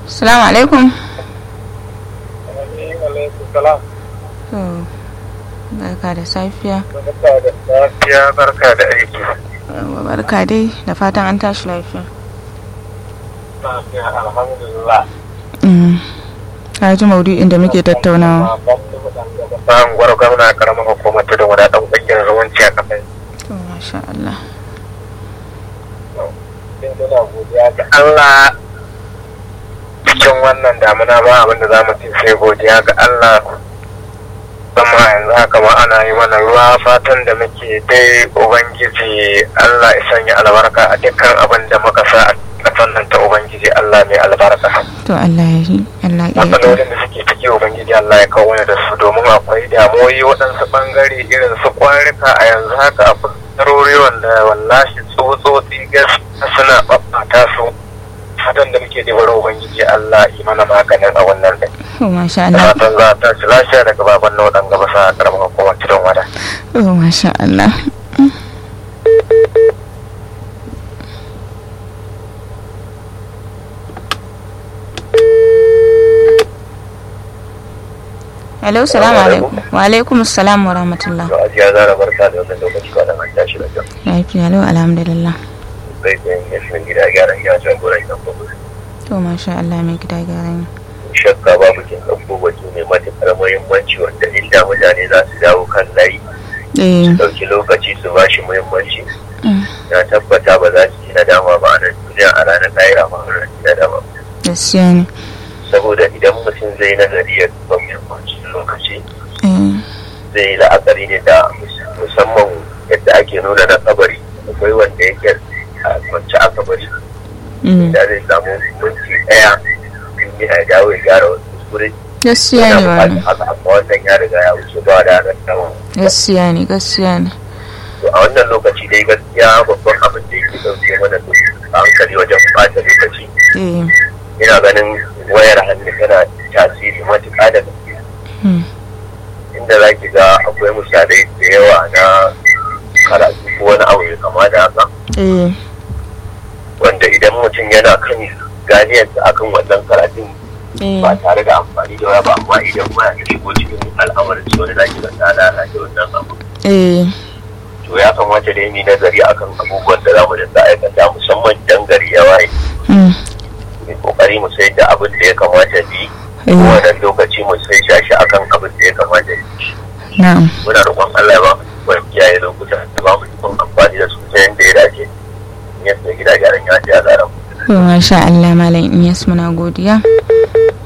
Salamu alaikum. salam To, barka da safiya. barka da safiya barka da aiki Yawwa, Barka dai da fatan an tashi lafiya. lafiya alhamdulillah Mm. Ka ji maudu'in da muke tattaunawa. bayan gwar gwamna karamar hukumar tudun wada dan kungiyar zumunci a kafin To, masha Allah. din tana godiya ga Allah cikin wannan damuna ba abinda za mu ce sai godiya ga Allah zama yanzu haka ma ana yi mana ruwa fatan da muke dai ubangiji Allah ya sanya albarka a dukkan abin da muka sa a kasan nan ta ubangiji Allah mai albarka To, Allah ya yi. Allah ya yi. matsalolin da suke ciki ubangiji Allah ya kawo mana da su domin akwai damuwoyi waɗansu ɓangare irin su kwarika a yanzu haka a fuskarori wanda wallahi tsotsotsi gaskiya suna ɓaɓɓata su fatan da muke da bari ubangiji Allah yi mana maganin a wannan ɗin To, masha da Allah. fatan za ta ci lafiya daga baban na waɗanda ba sa karamar hukumar cikin wada. To, masha Allah. Hello, salamu alaikum. Wa alaikum salam wa rahmatullah. To ajiya zara barka da wannan lokaci kwanan an tashi da kyau. Lafiya lau alhamdulillah. Zai zai yin yashin gida gyaran ya can gura idan ba To, masha Allah mai gida gyaran. shakka babu kin ɗauko batu mai matuƙar muhimmanci wanda inda mutane za su dawo kan layi Eh, ɗauki lokaci su ba shi muhimmanci mm, na tabbata ba za su yi nadama ba a nan duniya a ranar lahira ba a ranar nadama gaskiya ne. saboda idan mutum zai nazari ya duba muhimmancin lokaci Eh, zai yi la'akari ne da musamman yadda ake nuna na kabari akwai wanda yake a kwance a kabari mm, da zai samu minti ɗaya in ya dawo ya gyara wasu kuskure gaskiya ne yana wannan. buƙatar haka amma wannan ya riga ya wuce ba da ranar nadama Gaskiya ne, gaskiya ne. to a wannan lokaci dai gaskiya babban abin da yake dauke mana da hankali wajen bata lokaci Eh, ina ganin wayar hannu tana tasiri matuƙa da gaske mm, inda za ki ga akwai misalai da yawa na karatu ko wani abu mai kama da haka eh, wanda idan mutum yana kan ganiyarsa akan wannan karatun eh, ba tare da amfani da waya ba amma idan waya ta shigo cikin al'amarin su wani zaki ga ta lalata wannan abu eh, to ya kamata da yi nazari akan abubuwan da za mu dinga aikata musamman idan gari ya waye mm, mai kokari mu sai da abin da ya kamata bi eh, wannan lokaci mu sai shashi akan abin da ya kamata bi na'am. muna roƙon Allah ya ba mu ikon kiyaye lokuta da ba mu ikon amfani da su ta yadda ya dace yadda gida gyaran ya ce a zara mu To, masha Allah Malam Iyas muna godiya.